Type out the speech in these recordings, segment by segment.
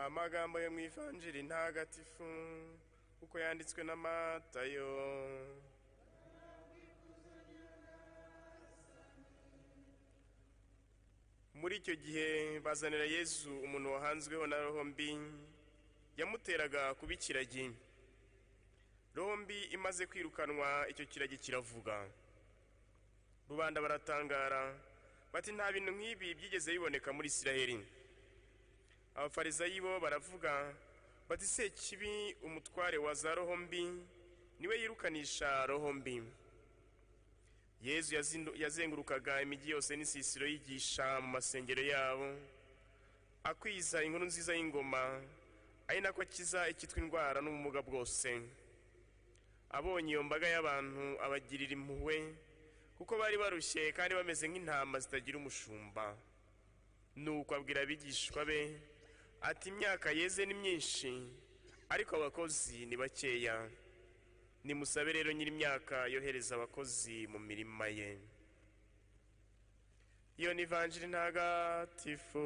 amagambo yo mu ivanjiri ntagatifu uko yanditswe na matayo muri icyo gihe bazanira yesu umuntu wahanzweho na roho mbi yamuteraga kuba ikiragi roho mbi imaze kwirukanwa icyo kiragi kiravuga rubanda baratangara bati nta bintu nk'ibi byigeze biboneka muri isiraheli abafarizayi bo baravuga bati se kibi umutware wa za roho mbi niwe yirukanisha roho mbi yezu yazindu- yazengurukaga imijyi yose n'isisiro yigisha mu masengero yabo akwiza inkuru nziza y'ingoma ari nako akiza icyitwa indwara n'ubumuga bwose abonye iyo mbaga y'abantu abagirira impuhwe kuko bari barushye kandi bameze nk'intama zitagira umushumba nuko abwira abigishwa be ati imyaka yeze ni myinshi ariko abakozi ni bakeya nimusabe rero nyir'imyaka yohereza abakozi mu mirima ye iyo ni ivanjiri ntagatifu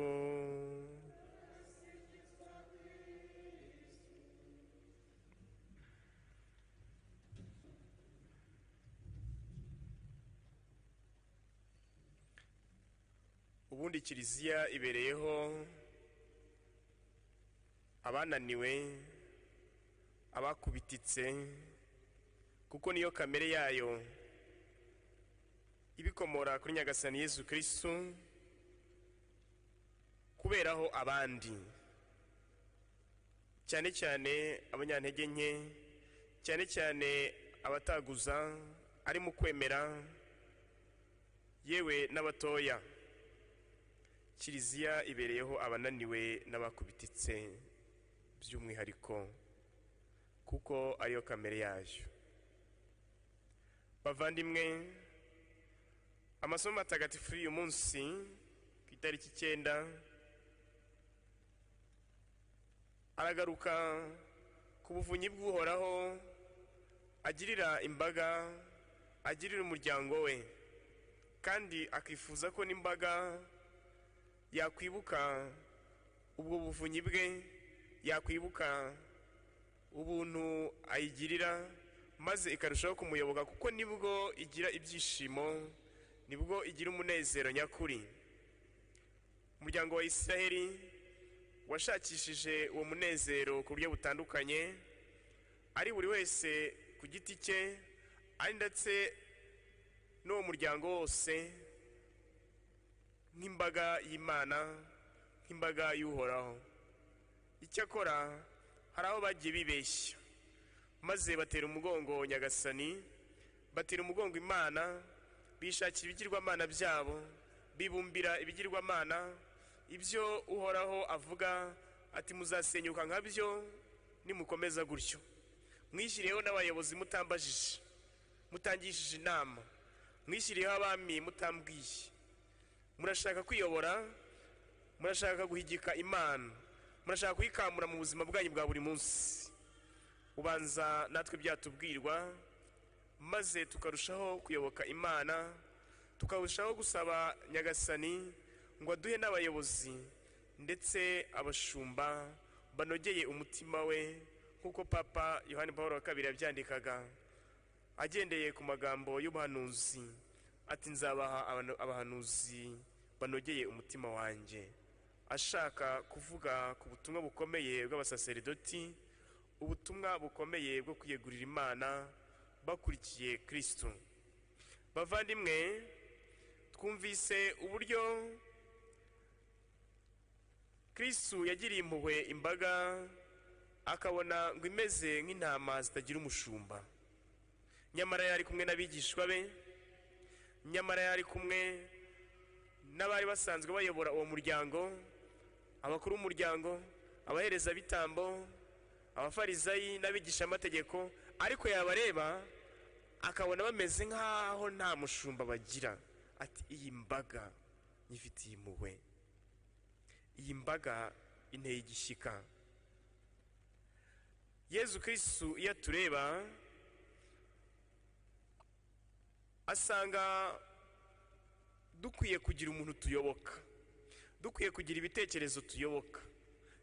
ubundi kiliziya ibereyeho abananiwe abakubititse kuko niyo kamere yayo ibikomora kuri nyagasani yesu kirisitu kuberaho abandi cyane cyane abanyantege nke cyane cyane abataguza ari mu kwemera yewe n'abatoya kiliziya ibereyeho abananiwe n'abakubititse by'umwihariko kuko ariyo kamere yayo bavandimwe amasomo matagatifu y'uyu munsi ku itariki icyenda aragaruka ku buvunyi bw'uhoraho agirira imbaga agirira umuryango we kandi akifuza ko n'imbaga yakwibuka ubwo buvunyi bwe yakwibuka ubuntu ayigirira maze ikarushaho kumuyoboka kuko nibwo igira ibyishimo nibwo igira umunezero nyakuri umuryango wa isiraheli washakishije uwo munezero ku buryo butandukanye ari buri wese ku giti cye ari ndetse n'uwo muryango wose nk'imbaga y'imana nk'imbaga y'uhoraho icyakora hari aho bagiye bibeshya maze batera umugongo nyagasani batera umugongo imana bishakira ibigirwamana byabo bibumbira ibigirwamana ibyo uhoraho avuga ati muzasenyuka nka byo nimukomeza gutyo mwishyiriyeho n'abayobozi mutambajije mutangishije inama mwishyiriyeho abami mutambwiye murashaka kwiyobora murashaka guhigika imana murashaka kuyikamura mu buzima bwanyu bwa buri munsi ubanza natwe byatubwirwa maze tukarushaho kuyoboka imana tukarushaho gusaba nyagasani ngo aduhe n'abayobozi ndetse abashumba banogeye umutima we nk'uko papa yohani paul wa kabiri yabyandikaga agendeye ku magambo y'ubuhanuzi ati nzabaha abano- abahanuzi banogeye umutima wanjye ashaka kuvuga ku butumwa bukomeye bw'abasaserdoti ubutumwa bukomeye bwo kwiyegurira imana bakurikiye kirisitu bavandimwe twumvise uburyo kirisitu yagiriye impuhwe imbaga akabona ngo imeze nk'intama zitagira umushumba nyamara yari kumwe n'abigishwa be nyamara yari kumwe n'abari basanzwe bayobora uwo muryango abakuru b'umuryango abaherezabitambo abafarizayi n'abigishamategeko ariko yabareba akabona bameze nk'aho nta mushumba bagira ati iyi mbaga nyifitiye impuhwe iyi mbaga inteye igishyika yezu kirisitu iyo atureba asanga dukwiye kugira umuntu tuyoboka dukwiye kugira ibitekerezo tuyoboka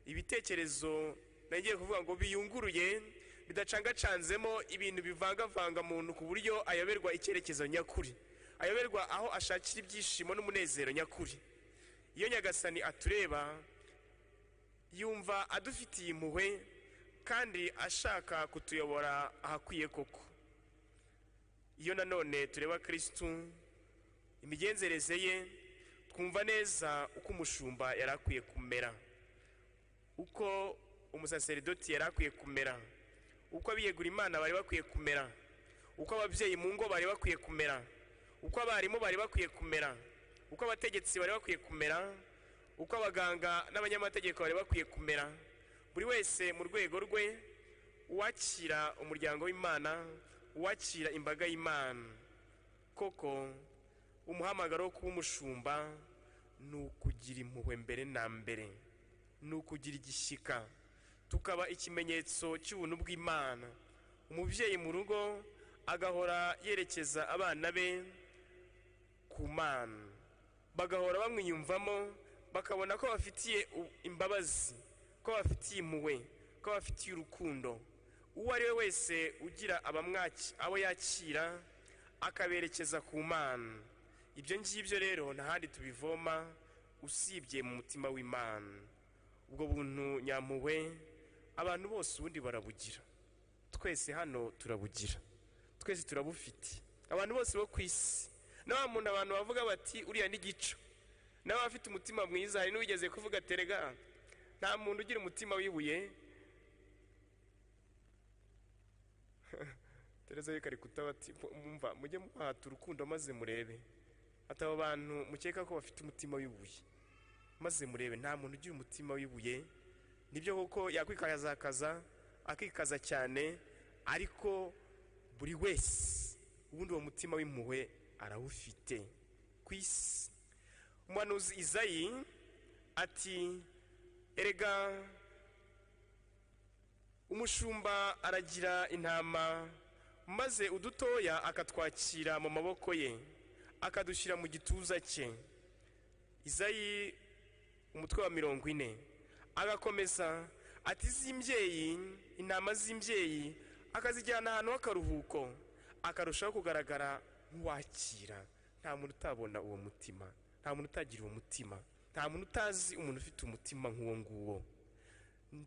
ibitekerezo nagiye kuvuga ngo biyunguruye bidacangacanzemo ibintu bivangavanga muntu ku buryo ayoberwa icyerekezo nyakuri ayoberwa aho ashakira ibyishimo n'umunezero nyakuri iyo nyagasani atureba yumva adufitiye impuhwe kandi ashaka kutuyobora ahakwiye koko iyo nanone tureba kirisitu imigenzereze ye twumva neza uko umushumba yari akwiye kumera uko umusaseridoti yari akwiye kumera uko abiyegura imana bari bakwiye kumera uko ababyeyi mu ngo bari bakwiye kumera uko abarimu bari bakwiye kumera uko abategetsi bari bakwiye kumera uko abaganga n'abanyamategeko bari bakwiye kumera buri wese mu rwego rwe uwakira umuryango w'imana uwakira imbaga y'imana koko umuhamagaro wo kuba umushumba ni ukugira impuhwe mbere na mbere ni ukugira igishyika tukaba ikimenyetso cy'ubuntu bw'imana umubyeyi mu rugo agahora yerekeza abana be ku mana bagahora bamwiyumvamo bakabona ko bafitiye u- imbabazi ko bafitiye impuhwe ko bafitiye urukundo uwo ari we wese ugira abamwaki abo yakira akaberekeza ku mana ibyo ngibyo rero ntahandi tubivoma usibye mu mutima w'imana ubwo buntu nyampuhwe abantu bose ubundi barabugira twese hano turabugira twese turabufite abantu bose bo ku isi na wa muntu abantu bavuga bati uriya ni gico nawe afite umutima mwiza hari n'uwigeze kuvuga terega nta muntu ugira umutima w'ibuye tereza yikari kutabati mwumva mujye muhata urukundo maze murebe ati abo bantu mukeka ko bafite umutima w'ibuye maze murebe nta muntu ugira umutima w'ibuye nibyo koko yakwikazakaza akikaza cyane ariko buri wese ubundi uwo mutima w'impuhwe arawufite ku isi umuhanuzi izayi ati erega umushumba aragira intama maze udutoya akatwakira mu maboko ye akadushyira mu gituza cye izayi umutwe wa mirongo ine agakomeza ati z'imbyeyi intama z'imbyeyi akazijyana ahantu h'akaruhuko akarushaho kugaragara nk'uwakira nta muntu utabona uwo mutima nta muntu utagira uwo mutima nta muntu utazi umuntu ufite umutima nk'uwo nguwo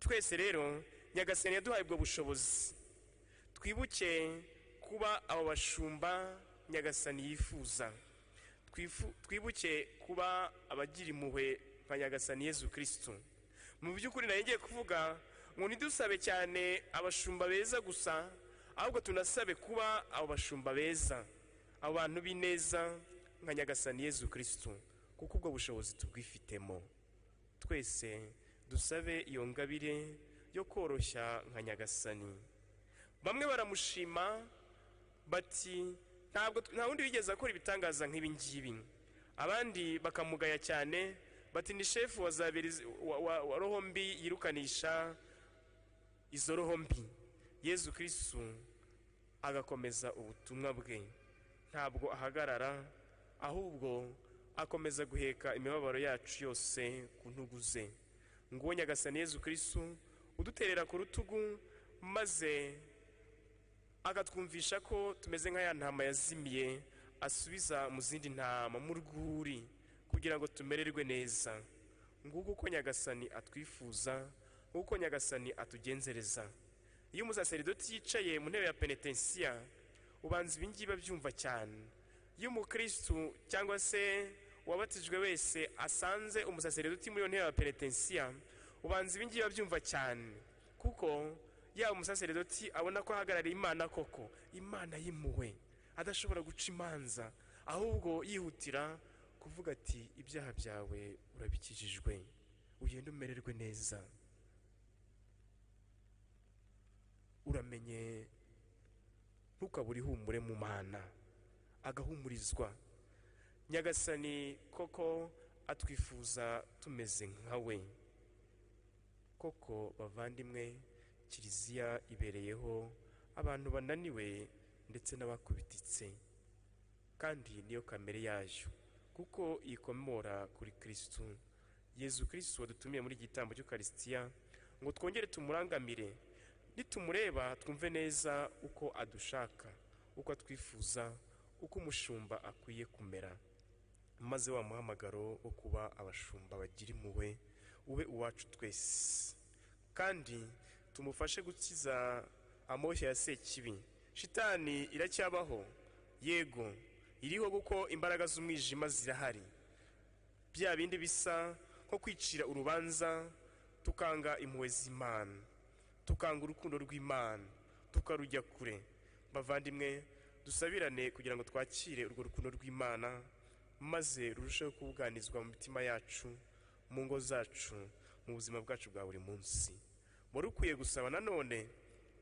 twese rero nyagasani yaduhaye ubwo bushobozi twibuke kuba abo bashumba nyagasani yifuza twifu- twibuke kuba abagira impuhwe nka nyagasani yezu kirisitu mu by'ukuri nari ngiye kuvuga ngo ntidusabe cyane abashumba beza gusa ahubwo tunasabe kuba abo bashumba beza abo bantu b'ineza nka nyagasani yezu kirisitu kuko ubwo bushobozi tubwifitemo twese dusabe iyo ngabire yo koroshya nka nyagasani bamwe baramushima bati ntabwo nta wundi wigeze akora ibitangaza nk'ibi ngibi abandi bakamugaya cyane bati ni shefu wa za beri- wa- wa- wa roho mbi yirukanisha izo roho mbi yezu kirisitu agakomeza ubutumwa bwe ntabwo ahagarara ahubwo akomeza guheka imibabaro yacu yose ku ntugu ze nguwo nyagasani yezu kirisitu uduterera ku rutugu maze akatwumvisha ko tumeze nka ya ntama yazimiye asubiza mu zindi ntama mu rwuri kugira ngo tumererwe neza nguko uko nyagasani atwifuza nguko nyagasani atugenzereza iyo umusaseridoti yicaye mu ntebe ya penetensiya ubanza ibingibi abyumva cyane iyo umukirisitu cyangwa se uwabatijwe wese asanze umusaseridoti muri iyo ntebe ya penetensiya ubanza ibingibi abyumva cyane kuko yaba umusaseridoti abona ko ahagarariye imana koko imana y'impuhwe adashobora guca imanza ahubwo yihutira kuvuga ati ibyaha byawe urabikijijwe ugende umererwe neza uramenye ntukabure ihumure mu mana agahumurizwa nyagasani koko atwifuza tumeze nkawe koko bavandimwe kiliziya ibereyeho abantu bananiwe ndetse n'abakubititse kandi niyo kamere yayo kuko ikomora kuri kirisitu yezu kirisitu wadutumiye muri iki gitambo cy'ukarisitiya ngo twongere tumurangamire nitumureba twumve neza uko adushaka uko atwifuza uko umushumba akwiye kumera maze wa muhamagaro wo kuba abashumba bagira impuhwe ube uwacu twese kandi tumufashe gukiza amoshya ya sekibi shitani iracyabaho yego iriho kuko imbaraga z'umwijima zirahari bya bindi bisa nko kwicira urubanza tukanga impuhwe z'imana tukanga urukundo rw'imana tukarujya kure bavandimwe dusabirane kugira ngo twakire urwo rukundo rw'imana maze rurusheho kubuganizwa mu mitima yacu mu ngo zacu mu buzima bwacu bwa buri munsi wari ukwiye gusaba nanone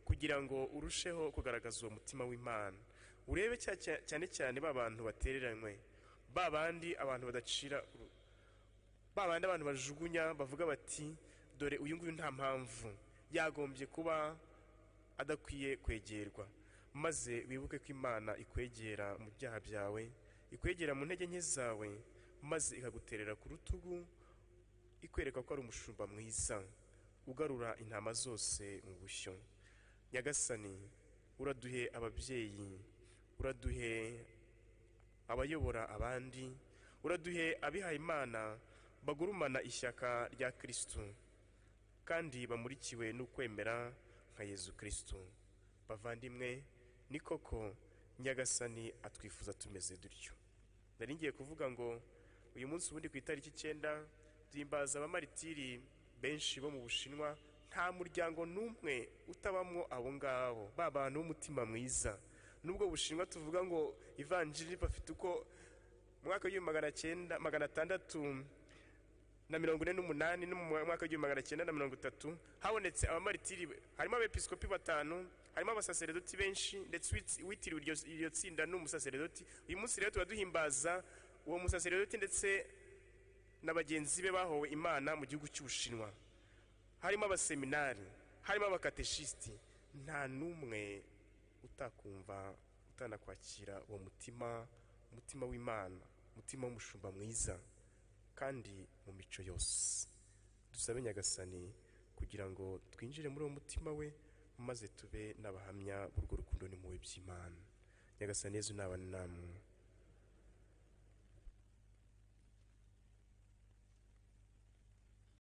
kugira ngo urusheho kugaragaza uwo mutima w'imana urebe cya- cya- cyane cyane ba bantu batereranywe ba bandi abantu badacira uru- ba bandi abantu bajugunya bavuga bati dore uyu nguyu nta mpamvu yagombye kuba adakwiye kwegerwa maze wibuke ko imana ikwegera mu byaha byawe ikwegera mu ntege nke zawe maze ikaguterera ku rutugu ikwereka ko ari umushumba mwiza ugarura intama zose mu bushyo nyagasani uraduhe ababyeyi uraduhe abayobora abandi uraduhe abihaye imana bagurumana ishyaka rya kirisitu kandi bamurikiwe n'ukwemera nka yezu kirisitu bavandimwe ni koko nyagasani atwifuza tumeze dutyo nari ngiye kuvuga ngo uyu munsi ubundi ku itariki icyenda duhimbaza abamaritiri benshi bo mu bushinwa nta muryango n'umwe utabamwo abo ngabo ba bantu b'umutima mwiza nubwo bushinwa tuvuga ngo ivanjiri bafite uko mu mwaka w'igihumbi magana cyenda magana atandatu na mirongo ine n'umunani no mu mwaka w'igihumbi magana cyenda na mirongo itatu habonetse abamaritiri harimo abepiskopi batanu harimo abasaseredoti benshi ndetse uwit- uwitiriwe iryo, iryo tsinda ni umusaseredoti uyu munsi rero tuba duhimbaza uwo musaseredoti ndetse na bagenzi be bahowe imana mu gihugu cy'ubushinwa harimo abaseminari harimo abakateshisiti nta n'umwe utakumva utanakwakira uwo mutima umutima w'imana umutima w'umushumba mwiza kandi mu mico yose dusabe nyagasani kugira ngo twinjire muri uwo mutima we maze tube n'abahamya b'urwo rukundo n'impuhwe by'imana nyagasani yezu naba namwe